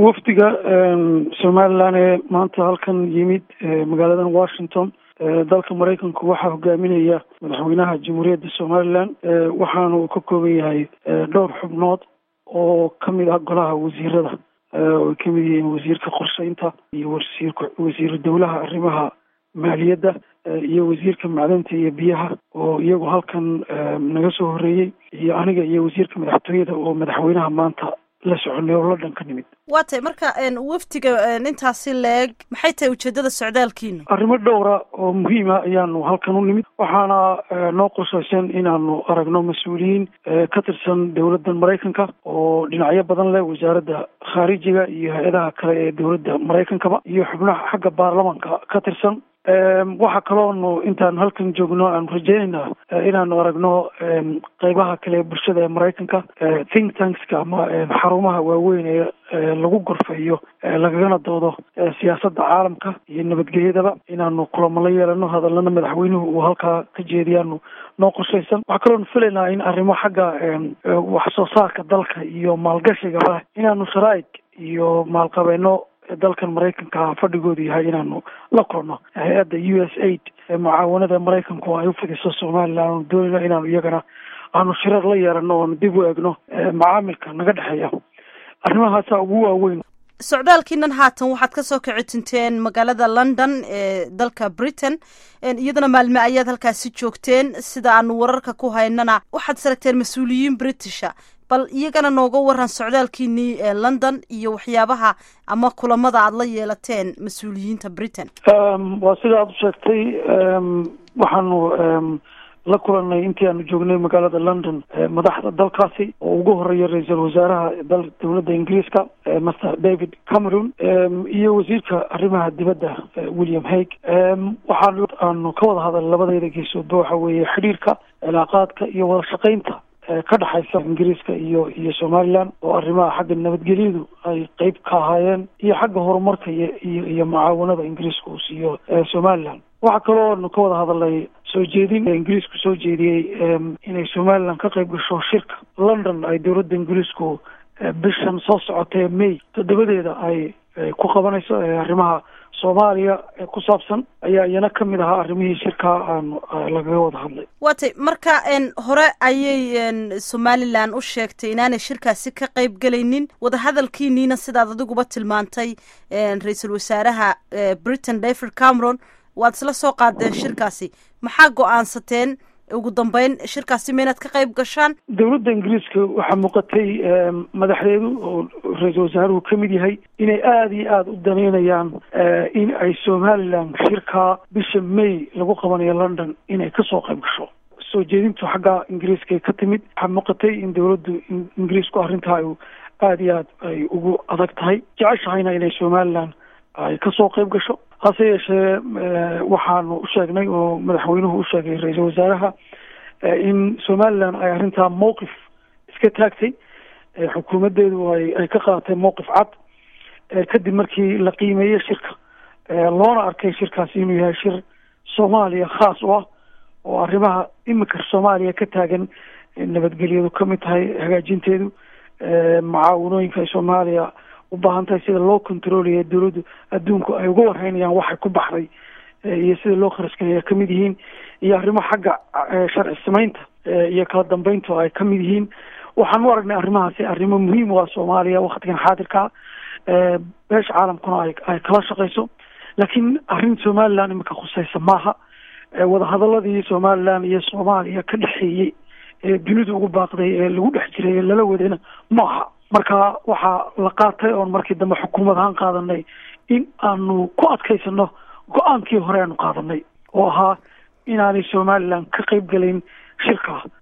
wafdiga somalilan ee maanta halkan yimid magaaladan washington dalka maraykanku waxaa hogaaminaya madaxweynaha jamhuuriyadda somalilan waxaana uu ka kooban yahay dhowr xubnood oo kamid ah golaha wasiirada oy kamid yihiin wasiirka qorsheynta iyo wasiirka wasiiru dowlaha arrimaha maaliyadda iyo wasiirka macdanta iyo biyaha oo iyagu halkan naga soo horeeyey iyo aniga iyo wasiirka madaxtooyada oo madaxweynaha maanta la soconay oo london ka nimid waa tay marka wafdiga intaasi leeg maxay tahay ujeedada socdaalkiinu arrimo dhowra oo muhiima ayaanu halkan u nimid waxaana noo qorshaysan inaanu aragno mas-uuliyiin ka tirsan dowladda maraykanka oo dhinacyo badan leh wasaaradda khaarijiga iyo hay-adaha kale ee dowladda maraykankaba iyo xubnaha xagga baarlamanka ka tirsan waxaa kaloonu intaan halkan joogno aanu rajeynaynaa inaanu aragno qeybaha kale ee bulshada ee maraykanka think tankska ama xarumaha waaweyn ee lagu gorfeeyo lagagana doodo siyaasadda caalamka iyo nabadgelyadaba inaanu kulamo la yeelano hadalana madaxweynuhu uu halkaa ka jeediyaanu noo qorshaysan waxaa kaloonu filaynaa in arrimo xagga wax soo saarka dalka iyo maalgashigaba inaanu sharaa'ig iyo maalqabeeno dalkan maraykanka fadhigoodu yahay inaanu la kulno hay-adda u s aid ee mucaawanada maraykanku ay u fidiso somalilan aanu doonayno inaanu iyagana aanu shirar la yeelano oonu dib u egno macaamilka naga dhexeeya arrimahaasa ugu waaweyn socdaalkiinan haatan waxaad kasoo kici tinteen magaalada london ee dalka britain iyadana maalme ayaad halkaasi joogteen sida aanu wararka ku haynana waxaad saragteen mas-uuliyiin britisha bal iyagana nooga waran socdaalkiinii ee london iyo waxyaabaha ama kulamada aada la yeelateen mas-uuliyiinta britain waa sida aada u sheegtay waxaanu la kulanay intii aanu joognay magaalada london madaxda dalkaasi oo ugu horeeya ra-iisul wasaaraha dal dowladda ingiriiska master david cameron iyo wasiirka arrimaha dibadda william hague waxaan aanu ka wada hadal labadayda geesoodba waxa weeye xidhiirka cilaaqaadka iyo wada shaqaynta ka dhexaysa ingiriiska iyo iyo somalilan oo arrimaha xagga nabadgelyadu ay qeyb ka ahaayeen iyo xagga horumarka iyo iyo iyo mucaawanada ingiriiska uu siiyo somalilan waxaa kaloo nu ka wada hadalay soo jeedin ingiriisku soo jeediyey inay somalilan ka qayb gasho shirka london ay dowladda ingiriisku bishan soo socotay may toddobadeeda ay ku qabanayso arrimaha soomaaliya ee ku saabsan ayaa iyana ka mid ahaa arrimihii shirkaa aanu lagaga wada hadlay waa tay marka hore ayay somalilan u sheegtay inaanay shirkaasi ka qayb gelaynin wadahadalkiiniina sidaad adiguba tilmaantay ra-iisul wasaaraha britain david cameron waad isla soo qaadeen shirkaasi maxaa go-aansateen ugu dambeyn shirkaasi ma inaad ka qayb gashaan dowladda ingiriiska waxaa muuqatay madaxdeedu oo ra-iisul wasaaruhu ka mid yahay inay aada iyo aada u daneynayaan in ay somalilan shirkaa bisha may lagu qabanayo london inay kasoo qayb gasho soo jeedintu xagga ingiriiska ka timid waxaa muuqatay in dowladdu ingiriisku arrintaa ay aada iyo aad ay ugu adag tahay jeceshahayna inay somalilan ay kasoo qayb gasho hase yeeshee waxaanu u sheegnay oo madaxweynuhu u sheegay ra-iisul wasaaraha in somalilan ay arrintaa mowqif iska taagtay xukuumaddeedu ay ay ka qaadatay mowqif cad kadib markii la qiimeeyey shirka loona arkay shirkaasi inuu yahay shir soomaaliya khaas u ah oo arrimaha imika soomaaliya ka taagan nabadgelyadu ka mid tahay hagaajinteedu mucaawanooyinka ay soomaaliya u baahan tahay sida loo controlaya dowladdu adduunku ay uga warhaynayaan waxay ku baxday iyo sida loo kharaskanaya kamid yihiin iyo arrimo xagga sharci samaynta iyo kala dambeyntu ay kamid yihiin waxaan u aragnay arrimahaasi arrimo muhiim u ah soomaaliya waktigan xaadirkaa beesha caalamkuna ay ay kala shaqayso laakiin arrin somalilan imika khuseysa maaha wadahadaladii somalilan iyo soomaaliya ka dhexeeyey ee dunidu ugu baaqday ee lagu dhex jiray ee lala wadayna maaha marka waxaa la qaatay oon markii dambe xukuumad ahaan qaadanay in aanu ku adkaysano go-aankii hore aanu qaadanay oo ahaa inaanay somalilan ka qayb gelayn shirka